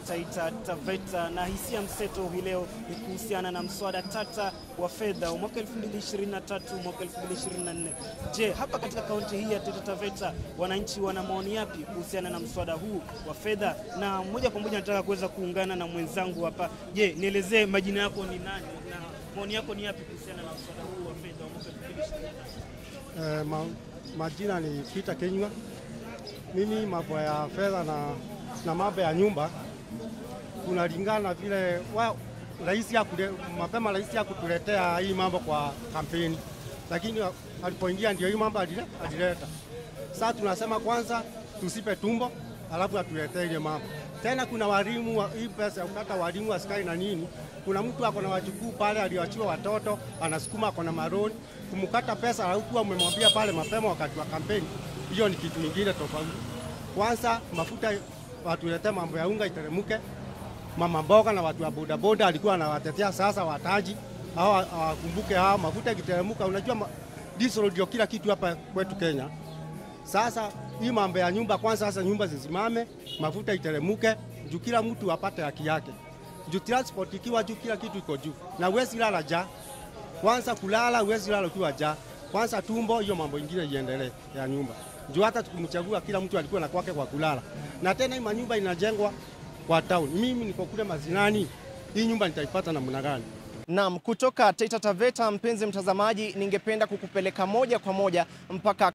Taita Taveta, na hisia mseto hii leo ni kuhusiana na mswada tata wa fedha wa mwaka 2023 mwaka 2024. Je, hapa katika kaunti hii ya Taita Taveta wananchi wana maoni yapi kuhusiana na mswada huu wa fedha? Na moja kwa moja nataka kuweza kuungana na mwenzangu hapa. Je, nielezee majina yako ni nani na maoni yako ni yapi kuhusiana na mswada huu wa fedha wa mwaka 2023? Eh, ma, majina ni Peter Kenywa. Mimi mambo ya fedha na, na mambo ya nyumba kunalingana vile wa, rais ya kule, mapema rais ya kutuletea hii mambo kwa kampeni, lakini alipoingia ndio hii mambo adile- adileta. Sasa tunasema kwanza tusipe tumbo, alafu atuletee ile mambo tena. Kuna walimu wa, hii pesa ya kukata walimu askari na nini, kuna mtu ako na wajukuu pale aliwachiwa watoto, anasukuma ako na maroni kumkata pesa, alikuwa umemwambia pale mapema wakati wa kampeni, hiyo ni kitu kingine tofauti. Kwanza mafuta watuletee mambo ya unga iteremke, mama mboga na watu wa bodaboda alikuwa anawatetea, sasa wataji hao hawakumbuke hao, mafuta ikiteremka, unajua ma, diesel ndio kila kitu hapa kwetu Kenya. Sasa hii mambo ya nyumba kwanza, sasa nyumba zisimame, mafuta iteremke, juu kila mtu apate haki yake, juu transport ikiwa juu, kila kitu iko juu, na uwezi lala ja kwanza kulala, uwezi lala ukiwa ja kwanza tumbo, hiyo mambo ingine iendelee ya nyumba juu hata tukimchagua kila mtu alikuwa na kwake kwa kulala, na tena hii manyumba inajengwa kwa town. Mimi niko kule Mazinani, hii nyumba nitaipata namna gani? Naam, kutoka Taita Taveta, mpenzi mtazamaji, ningependa kukupeleka moja kwa moja mpaka